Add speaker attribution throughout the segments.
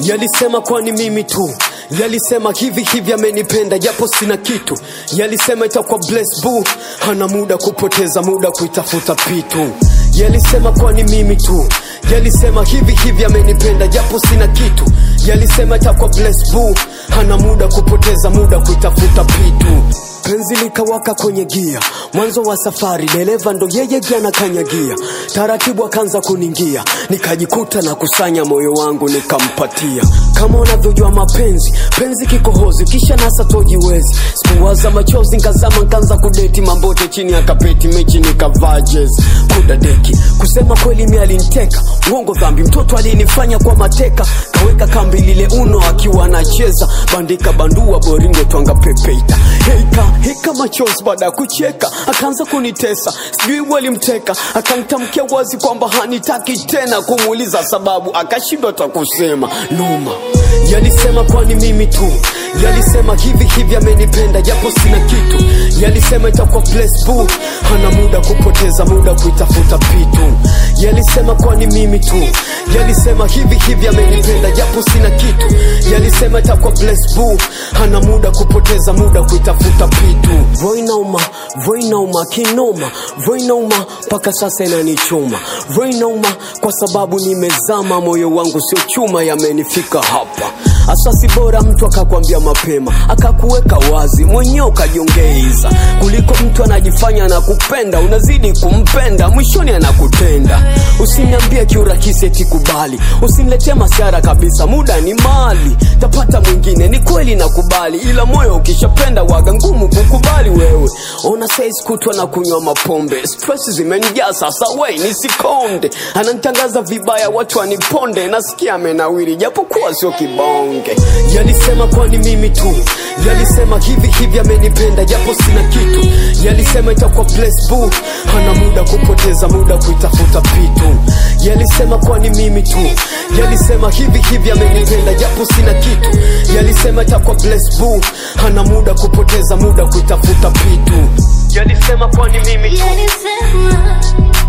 Speaker 1: Yalisema kwani mimi tu Yalisema hivi hivi amenipenda japo sina kitu Yalisema itakuwa bless boo Hana muda kupoteza muda kuitafuta pitu Yalisema kwani mimi tu Yalisema hivi hivi amenipenda japo sina kitu Yalisema itakuwa bless boo Hana muda kupoteza muda kuitafuta pitu Penzi likawaka kwenye gia, mwanzo wa safari, dereva ndo yeye gia na kanyagia, taratibu akaanza kuningia, nikajikuta na kusanya moyo wangu nikampatia. Kama unavyojua mapenzi, penzi kikohozi, kisha nasa tojiwezi. Sikuwaza machozi, nkazama nkaanza kudeti mambote chini ya kapeti, mechi nikavaa jezi kudadeki. Kusema kweli mi aliniteka, uongo dhambi, mtoto alinifanya kwa mateka, kaweka kambi lile uno akiwa anacheza, bandika bandua boringo twanga pepeita heika hika machozi baada ya kucheka akaanza kunitesa sijui walimteka akanitamkia wazi kwamba hanitaki tena kumuuliza sababu akashindwa ta kusema noma yalisema kwani mimi tu yalisema hivi hivi amenipenda japo sina kitu yalisema itakuwa bless boo hana muda kupoteza muda kuitafuta pitu yalisema kwani mimi tu yalisema hivi hivi amenipenda japo sina kitu yalisema itakuwa bless boo hana muda kupoteza muda kuitafuta pitu voinauma voinauma kinoma voinauma mpaka sasa inanichoma voinauma kwa sababu nimezama moyo wangu sio chuma yamenifika hapa asasi bora mtu akakwambia mapema akakuweka wazi mwenyewe ukajongeiza kuliko mtu anajifanya na kupenda unazidi kumpenda mwishoni anakutenda usiniambie kiurahisi eti kubali usiniletee masiara kabisa muda ni mali tapata mwingine ni kweli nakubali ila moyo ukishapenda waga ngumu kukubali wewe ona saizi kutwa na kunywa mapombe stress zimenijaa sasa wei nisikonde ananitangaza vibaya watu waniponde nasikia amenawiri japokuwa sio kibonge yalisema kwani mimi tu yalisema hivi hivi amenipenda japo sina kitu yalisema itakuwa bless boo hana muda kupoteza muda kuitafuta pitu yalisema kwani mimi tu yalisema hivi hivi amenipenda japo sina kitu yalisema itakuwa bless boo hana muda kupoteza muda kuitafuta pitu yalisema kwani mimi tu
Speaker 2: Yalisema,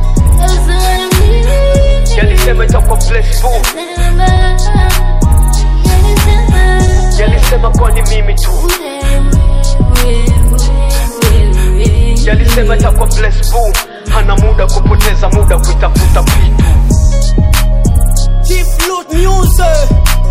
Speaker 2: yalisema mimi.
Speaker 1: yalisema itakuwa bless boo
Speaker 2: Yalisema,
Speaker 1: yalisema kwani mimi tu
Speaker 2: wewe, wewe, wewe.
Speaker 1: yalisema itakuwa bless boo hana muda kupoteza muda kuitafuta pitu
Speaker 3: Chief Loot Music